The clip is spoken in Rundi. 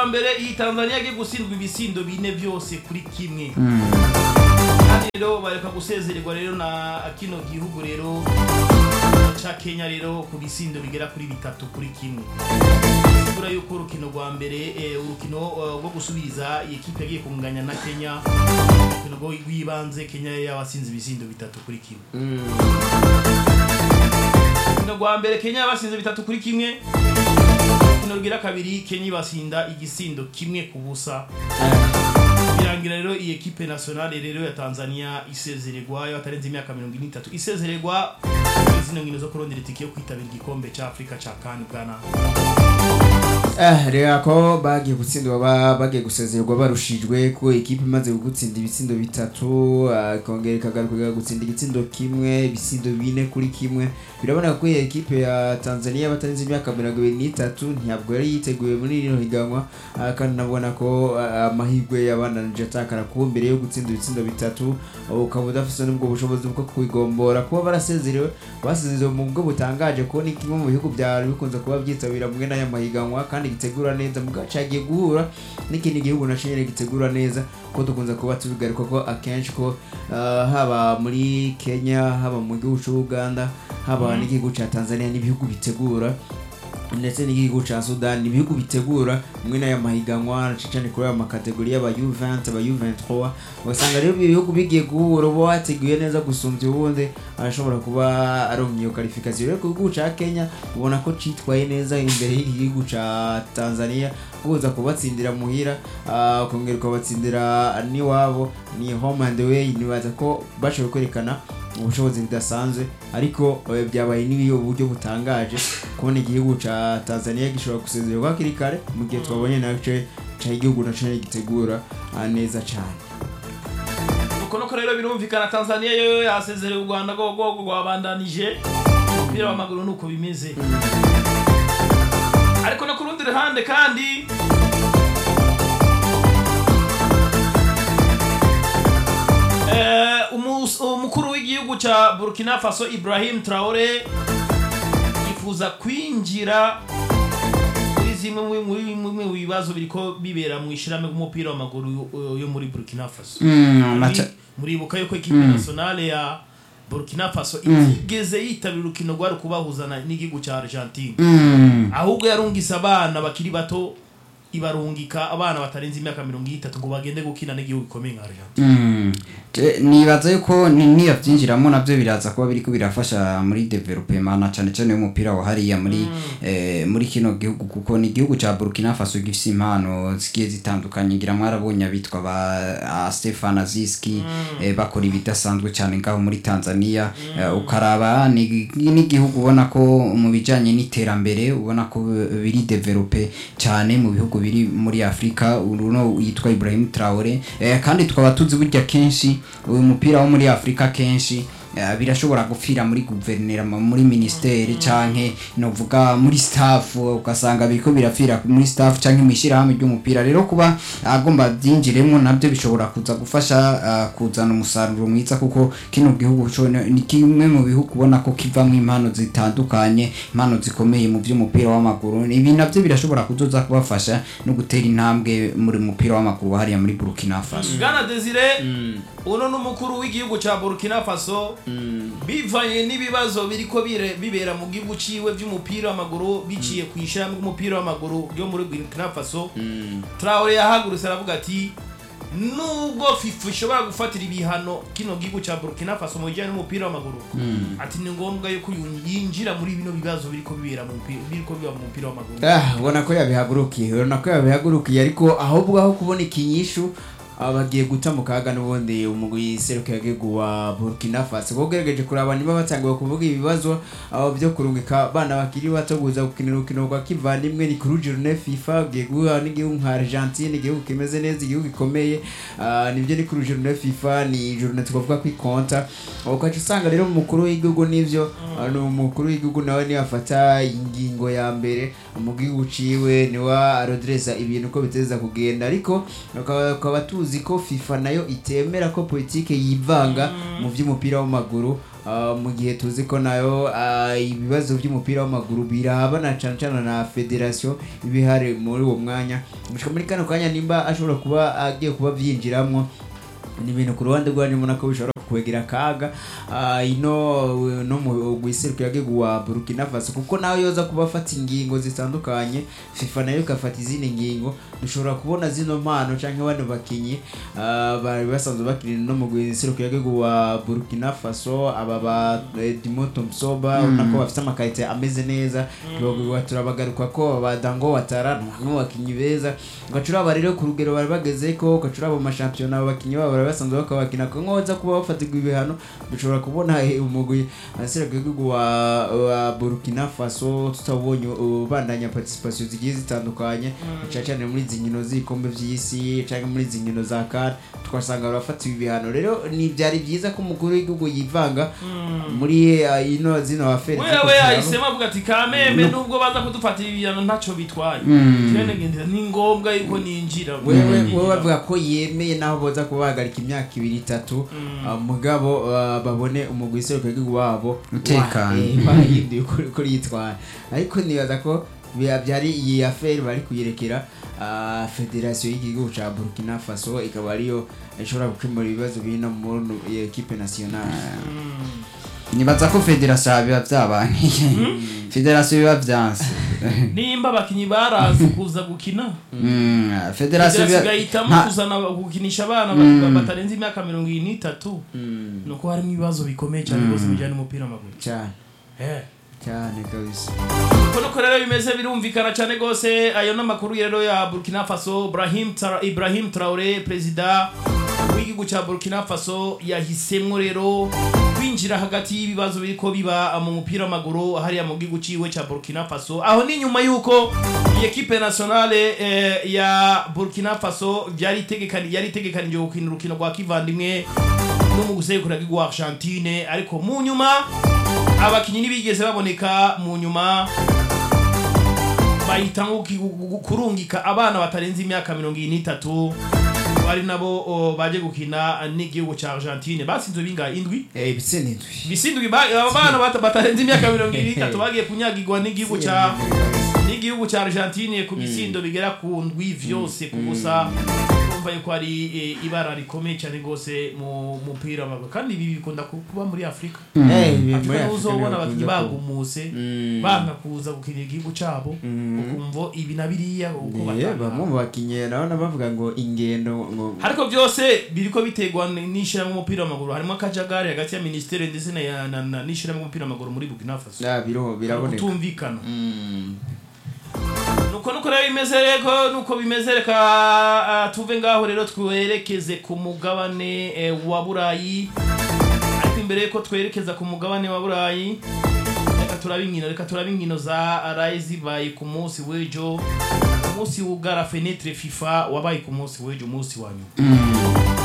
rwa mbere iyi tanzania yagiye gutsindwa ibisindo bine byose kuri kimwe Mm. kandi rero bareka gusezererwa rero na kino gihugu rero ca kenya rero ku bisindo bigera kuri bitatu kuri kimwe bura yuko urukino rwa mbere eh, urukino eh, rwo gusubiriza iyi kipe yagiye kunganya na kenya urukino rwo- rw'ibanze kenya yabasinze ibisindo bitatu kuri kimwe urukino rwa mbere kenya yabasinze bitatu kuri kimwe urukino rugira kabiri kenya ibasinda igisindo kimwe ku busa birangira rero iyi ekipe nationale rero ya Tanzania isezererwa yo atarenze imyaka 43 isezererwa muri zino nkino zo kurondera itike yo kwitabira igikombe ca Afrika ca CAN bwana Eh, reba ko bagiye gutsindwa ba- bagiye gusezererwa barushijwe ko ikipe imaze gutsinda ibitsindo bitatu ah, ikongera ikagaruka gutsinda igitsindo kimwe ibisindo bine kuri kimwe birabona ko iyi ekipe ya tanzania batarenze imyaka mirongo ibiri n'itatu ntabwo yari yiteguye muri rino higanwa ah, kandi nabona ko ah, amahirwe yabananije atakara kuba mbere yo gutsinda ibitsindo bitatu ukaba udafite n'ubwo bushobozi bwo kwigombora kuba barasezerewe basezerewe mu buryo butangaje kuko ni kimwe mu bihugu byari bikunze kuba byitabira mwe n'aya mahiganwa kandi gitegura neza mu gace hagiye guhura n'ikindi gihugu nacyo nyine gitegura neza ko dukunze kuba tubigaruka ko akenshi ko ah, haba muri kenya haba mu gihugu cy'uganda haba n'igihugu cya tanzania n'ibihugu bitegura ndetse n'igihugu cya sudan ni ibihugu bitegura mwe n'aya mahiganwa cyane kuri aya makategori y'aba U20 aba U23 ugasanga rero ibi bihugu bigiye guhura uba wateguye neza gusumbya ubundi arashobora kuba aronka iyo qualification rero ku gihugu cya Kenya ubona ko citwaye neza imbere y'iki gihugu cya Tanzania kuza kubatsindira muhira ah, ukongera ukabatsindira n'iwabo ni home and away nibaza ko bashoboye kwerekana ubushobozi budasanzwe ariko eh, byabaye n'ibiyo buryo butangaje kubona igihugu ca Tanzania gishobora gusezererwa hakiri kare mu gihe twabonye nace ca igihugu naco nyene gitegura ah, neza cane nuko nuko rero birumvikana Tanzania yo yasezereye u Rwanda go go rwabandanije umupira w'amaguru nuko bimeze ariko no ku rundi ruhande kandi Eh, umus- umukuru w'igihugu ca Burkina Faso Ibrahim Traore yifuza kwinjira muri zimwe mu- muri bimwe mu bibazo biriko bibera mu ishirahamwe ry'umupira w'amaguru yo- yo muri Burkina Faso Mm, maca- Muri- muribuka yuko ekipe nationale ya Burkina Faso itigeze yitabira urukino rwari kubahuzana n'igihugu ca Argentine Mm. ahubwo yarungise abana bakiri bato ibarungika abana batarenze imyaka mirongo itatu ngo bagende gukina n'igihugu gikomeye nka Argentine Mm. Je- nibaza yuko ni- niyo byinjiramo nabyo biraza kuba biriko birafasha muri development na cyane cyane y'umupira wa hariya muri eh, muri kino gihugu kuko ni igihugu ca Burkina Faso gifise impano zigiye zitandukanye ngira mwarabonye abitwa ba a Stefan Aziski eh, bakora ibidasanzwe cyane ngaho muri Tanzania eh, ukaraba ni ni igihugu ubona ko mu bijanye n'iterambere ubona ko biri develope cyane mu bihugu biri muri Afrika uruno yitwa Ibrahim Traore eh, kandi tukaba tuzi burya kenshi uyu mupira wo muri Afrika kenshi eh, birashobora gupfira muri guverinera muri ministeri canke novuga muri staff ugasanga biriko birapfira muri staff canke mwishirahamwe ry'umupira rero kuba agomba byinjiremo nabyo bishobora kuza gufasha ah, kuzana umusaruro mwiza kuko kino gihugu co ni kimwe mu bihugu ubona ko kivamwo impano zitandukanye impano zikomeye mu by'umupira w'amaguru ibi nabyo birashobora kuzoza kubafasha no gutera intambwe muri mupira w'amaguru hariya muri Burkina Faso Bwana Desire uno n'umukuru w'igihugu ca Burkina Faso bivanye n'ibibazo biriko bire- bibera mu gihugu ciwe vy'umupira w'amaguru biciye ku ishirahamwe ry'umupira w'amaguru ryo muri Burkina Faso Traore yahagurutse aravuga ati nubwo FIFA ishobora gufatira ibihano kino gihugu ca Burkina Faso mu bijyanye n'umupira w'amaguru ati ni ngombwa yuko yu- yinjira muri bino bibazo biriko bibera mu mupira biriko biba mu mupira w'amaguru Ah, ubona ko yabihagurukiye ubona ko yabihagurukiye ariko ahubwo aho kubona ikinyishu aba bagiye guta mu kaga n'ubundi umugwi serukiragihugu wa Burkina Faso kuko ugerageje kuraba niba batangiwe kuvuga ibibazo abo byo kurungika abana bakiri bato kuza gukinira urukino rwa kivandimwe ni kuri journée FIFA ugiye guhura n'igihugu nka Argentine igihugu kimeze neza igihugu gikomeye ah, nibyo ni kuri journée FIFA ni journée twavuga ko ikonta ukaca usanga rero umukuru w'igihugu nivyo ah, ni umukuru w'igihugu nawe niwe afata ingingo ya mbere mu gihugu ciwe niwe arodresa ibintu uko biteza kugenda ariko ukaba ukaba tuzi tuzi ko FIFA nayo itemera ko politike yivanga mu by'umupira w'amaguru Ah, mu gihe tuzi ko nayo ah, ibibazo by'umupira w'amaguru birabana cyane cyane na federation ibihari muri uwo mwanya gushika muri kano kanya nimba ashobora kuba agiye kuba byinjiramo ni ibintu ku ruhande rwanyu ubona ko bishobora kukwegera akaga Ah, ino no mu guiseruka yagigu wa Burkina Faso kuko nawe yoza kuba afata ingingo zitandukanye FIFA nayo ikafata izindi ngingo dushobora kubona zino mpano canke bano bakinyi ah, bari basanzwe bakina no mu guiseruka yagigu wa Burkina Faso aba ba eh, Dimoto Msoba ubona ko bafite amakarite ameze neza Tubagwa turabagaruka ko ba Dango Watara ni bamwe mu bakinyi beza ugacuraba rero ku rugero bari bageze ko ugacuraba mu mashampiyona abakinyi babo bari basanzwe bakabakina ko nkoza kuba bafatirwa ibihano dushobora kubona eh, umugwi asiraga igihugu wa, wa Burkina Faso tutabonye ubandanya participation zigiye zitandukanye cyane cyane muri izi nkino z'ibikombe by'isi cyangwa muri izi nkino za CAN twasanga barafatiwe ibihano rero ni byari byiza ko umukuru w'igihugu yivanga muri eh, ino zino aferi wewe yahisemo avuga ati kamembe nubwo baza kudufatira ibihano ntacyo bitwaye twene ngendera ni ngombwa yuko ninjira wewe wewe bavuga ko yemeye naho boza kuba bahagarika imyaka ibiri itatu ah, mugabo ah, babone umugwi iseruka w'igihugu wabo Utekanye. wa- eh, bahinduye uko uko yitwara ariko nibaza ko biba byari iyi aferi bari kuyerekera ah, federasiyo y'igihugu cya burkina faso ikaba ariyo ishobora gukemura ibibazo biri no muri ekipe nasiyonali nibaza ko federasiyo biba byabankiye federasiyo biba byanse nimba abakinyi barazi kuza gukina Mm, federasiyo federasiyo biba igahitamo nta- kuzana gukinisha abana ba- batarenze imyaka mirongo irindwi n'itatu ni uko harimo ibibazo bikomeye cyane rwose bijyanye n'umupira w'amaguru cyane Eh. cyane kabisa uko nuko rero bimeze birumvikana cyane rwose ayo n'amakuru rero ya burkina faso Brahim Tra- ibrahim traore perezida w'igihugu cya burkina faso yahisemo rero kwinjira hagati y'ibibazo biriko biba mu mupira w'amaguru hariya mu gihugu ciwe cya burkina faso aho ni nyuma y'uko iyi ekipe nationale eh, ya burkina faso byari itegekani- yari itegekanije gukina urukino rwa kivandimwe no mu gusekura bw'igihugu argentine ariko mu nyuma abakinnyi ntibigeze baboneka mu nyuma bahitamo ki- gu- gu- kurungika abana batarenze imyaka mirongo irindwi n'itatu bari nabo o, baje gukina n'igihugu cya argentine batsinzwe bingahe indwi Eh, ibitsina indwi bisindwi ba- aba bana bata- batarenze imyaka mirongo irindwi n'itatu bagiye kunyagirwa n'igihugu cya n'igihugu cya argentine ku bisindo bigera ku ndwi vyose ku busa urumva yuko ari eh, ibara rikomeye cyane rwose mu mupira w'amaguru kandi ibi bikunda ku- kuba muri afurika Eh, muri afurika Afurika niho uzobona niho abakinnyi bakunda kuba. bagumuse Mm. banga kuza gukinira igihugu cyabo ukumva ibi na biriya uko Eh, batanga bamwe mu bakinnyi nabona bavuga ngo ingendo ngo ariko byose biriko biterwa n'ishyirahamwe umupira w'amaguru harimo akajagari hagati ya minisiteri ndetse na ya- na- na- n'ishyirahamwe umupira w'amaguru muri burkina faso Ah, biro- biraboneka kutumvikana Mm. nuko nuko rero bimeze reko nuko bimeze reka ah, tuve ngaho rero twerekeze ku mugabane eh, wa burayi ariko imbere yuko twerekeza ku mugabane wa burayi reka turabe inkino reka turabe inkino za arayi zibaye ku munsi w'ejo umunsi w'ugara fenetre fifa wabaye ku munsi w'ejo umunsi wa nyuma